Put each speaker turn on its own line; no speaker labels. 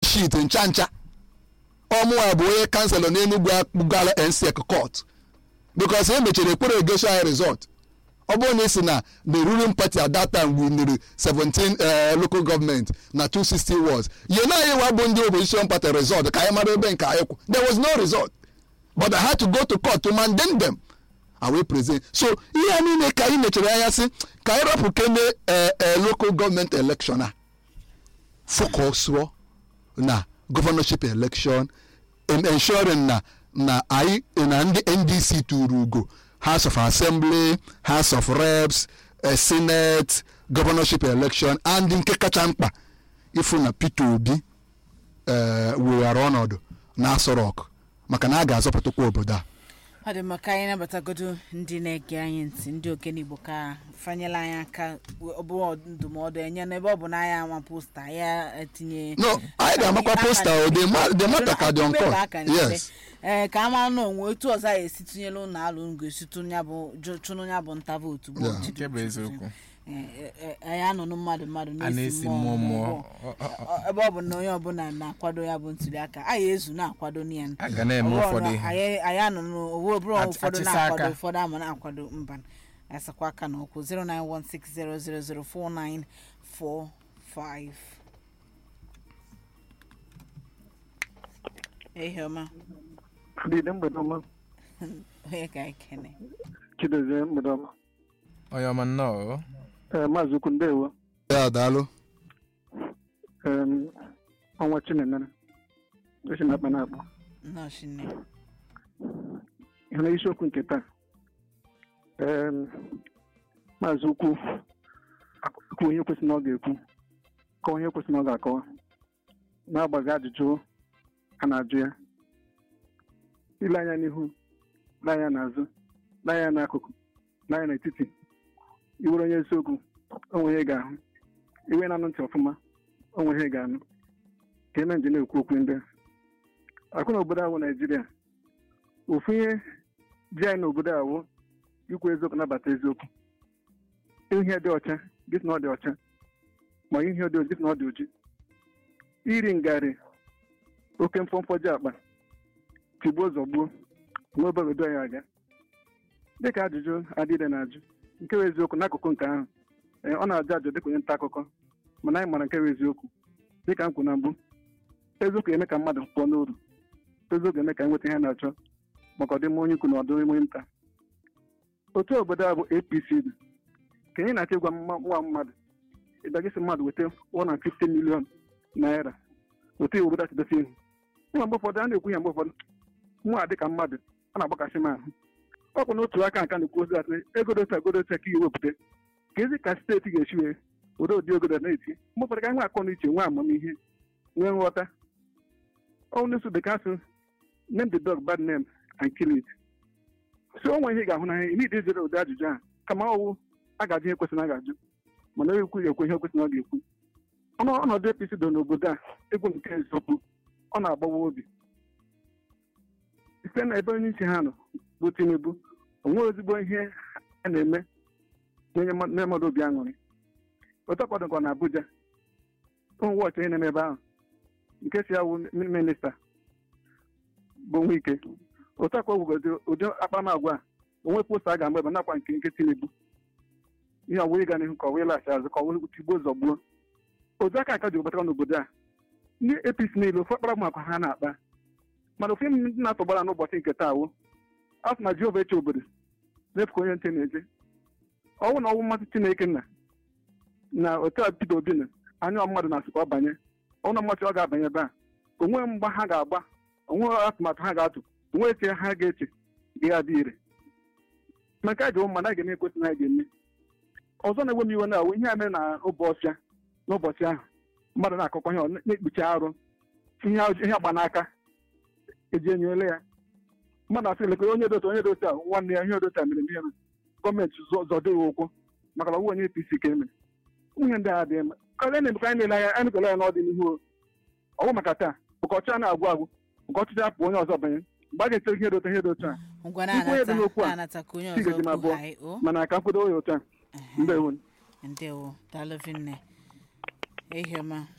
shit ncha ncha ọmụwa bụ onye kanselọ n'enugwu akpụgala nsec court because e mechara ekpere egosi anyị result ọ bụrụ na isi na the ruling party at that time winere 17 uh, local government na 260 wards ihe na anyị wa bụ ndị opposition party result ka anyị mara ebe nke anyị kwụ there was no result but I had to go to court to mandate them and we present so ihe niile ka anyị mechara anya sị ka anyị rapụ kene uh, uh, local government election a focus na governorship election in ensuring na na anyị na ndị ndc tụrụ ugo house of assembly house of reps uh, senate governorship election and nke kacha mkpa ịfụ na peter obi uh, weghara ọnọdụ na Aso Rock maka na a ga-azọpụtakwa obodo a
ọ dị maka anyị nabatagodo ndị na-ege anyị ntị ndị okenye igbo ka fanyela anyị aka ọ bụ ndụmọdụ enye n'ebe ọ bụ na anyị ama posta ya etinye
no anyị ga-amakwa posta o the matter ka dị on court yes
ee ka a mara na onwe otu ọzọ anyị esi tụnyere ụlọ alụ ngo esitụ ya bụ chụnụ ya bụ nta vootu bụ
Yeah.
otu
nke bụ eziokwu
Ee, ee, anyị anụnụ mmadụ mmadụ
a
na-esi
na-esi
mmụọ
mmụọ mmụọ
mmụọ.
Ọ- ọ- ọ-
Ọ- ebe ọ bụ na onye ọbụla na-akwado ya bụ ntuli aka anyị ezu na-akwado ya
a ga na-eme
Ọ bụrụ
ụfọdụ
na
ihe
anyị anyị anọ n'owu bụrụ
Ach-
ụfọdụ
achịsa
na-akwado
aka.
ụfọdụ ama na-akwado mba asakwa aka n'okwu 09160004945 ehi ọma
Adịdị mgbede ọma
onye ka anyị kene
Chidozie mgbede ọma
onye ọma nnọọ o.
ee maazị ukwu ndewo
ya daalụ
Em, ọnwa chinemere esi na akpa na-akpọ
nnọọ nne
ihe na isiokwu nke taa Em, maazị ukwu akwu ihe kwesị na ọ ga-ekwu kọwa ihe kwesị na ọ ga-akọwa na-agbaghị ajụjụ a na-ajụ ya ile anya n'ihu lee anya n'azụ lee anya n'akụkụ lee anya n'etiti iwere onye eziokwu onwe ihe ị ga-ahụ iwe na-anụ ntị ọfụma onwe ihe ị ga-anụ ka eme nje na-ekwu okwu ndị a. akụ na obodo awụ naijiria ofu ihe ji anyị n'obodo awụ ikwu eziokwu nabata eziokwu ihe dị ọcha gị sị na ọ dị ọcha ma ihe dị oji gị sị na ọ dị oji iri ngarị oke mfọmfọ ji akpa tigbuo zọgbuo n'obodo ya aga dịka ajụjụ adịde na-ajụ nke bụ eziokwu n'akụkụ nke ahụ ee, ọ na-ajụ ajụ dịka onye nta akụkọ mana anyị mara nke bụ eziokwu dịka m kwuru na mbụ eziokwu eme ka mmadụ pụọ n'uru eziokwu eme ka nweta ihe a na-achọ maka ọdịmma onye ukwu na ọdịmma onye nta otu obodo a bụ apc dị ka anyị na-achọ ịgwa mma- nwa mmadụ ịbịagịsị mmadụ weta 150 million naira otu iwu obodo achịdosi ihu nwa mgbe ụfọdụ a na-ekwu ya mgbe ụfọdụ nwa dịka mmadụ a na-agbakasị m ahụ ọ bụ n'otu aka nka na-ekwu ozi atị egodota egodota ka iwepụta ka ezi ka steeti ga-esi wee were ụdị ogodo na-eti mgbe ụfọdụ ka nwe akọ na uche nwee amamihe nwee nghọta ọ na-eso bekee asụ name the dog bad name and kill it so o nwere ihe ị ga-ahụ n'anya ime ide jere ụdị ajụjụ ahụ kama ọwụ a ga-ajụ ihe kwesịrị a ga-ajụ mana onye ekwu ga-ekwu ihe kwesịrị ọ ga-ekwu ọnụ ọnọdụ apc do n'obodo a egwu nke eziokwu ọ na-agbawa obi site na ebe onye isi ha nọ bụ tinubu onwe ezigbo ihe a na-eme na-enye mma- na mmadụ obi aṅụrị otu ọkwadokwa na abuja ụmụ wọchị ihe na-eme ebe ahụ nke si ya wụ mi- minista bụ nwike otu akwa gwugozi ụdị akparamagwa a onwe posta a ga-agba ebe nakwa nke nke tinubu ihe ọwụ ịga n'ihu ka ọwụ ịlaghachi azụ ka ọwụ tigbuo zọgbuo otu aka aka ji obatara n'obodo a ndị apc niile ofu akparamagwa ha na-akpa mana ofu ihe ndị na-atọgbara n'ụbọchị nke taa wụ a sị na jehova eche obodo na-efu ka onye ntị na-eje ọnwụ na ọnwụ mmasị chineke nna na otu a Peter Obi na anya mmadụ na-asị ka ọ banye ọnụ mmasị ọ ga-abanye ebe a onwe mgba ha ga-agba onwe atụmatụ ha ga-atụ onwe eche ha ga-eche ga-adị ire ma nke a ga mmadụ a ga-eme ekwesị na ha ga-eme ọzọ na-ewe m iwe na awụ ihe a mere na obe ọfịa n'ụbọchị ahụ mmadụ na-akọkọ ihe ọ na-ekpuchi arụ ihe ajọ- ihe agba n'aka eji enyere ya mmadụ asị lekọta onye dota onye dota nwanne ya ihe dota mere mere gọọmenti zọ- zọdo ya ụkwụ maka na ọ bụ onye apc ka emere nwunye ndị a dị mma karịa na-emekọ anyị na-ele anya anyị na-ele anya n'ọdịnihu o. ọ bụ maka taa maka ọchị a na-agwụ agwụ maka ọchịchị apụ onye ọzọ banye mgbe a ga-eche ihe dota ihe dota
ngwa
Ikwu onye dị n'okwu a,
na-anata ka onye
Chigozie
ọzọ
ma
okwu
abụọ.
anyị o
mana aka mkpụrụ ya ụta
Ehe.
ndewo
ndewo daalụ vinne ehi ọma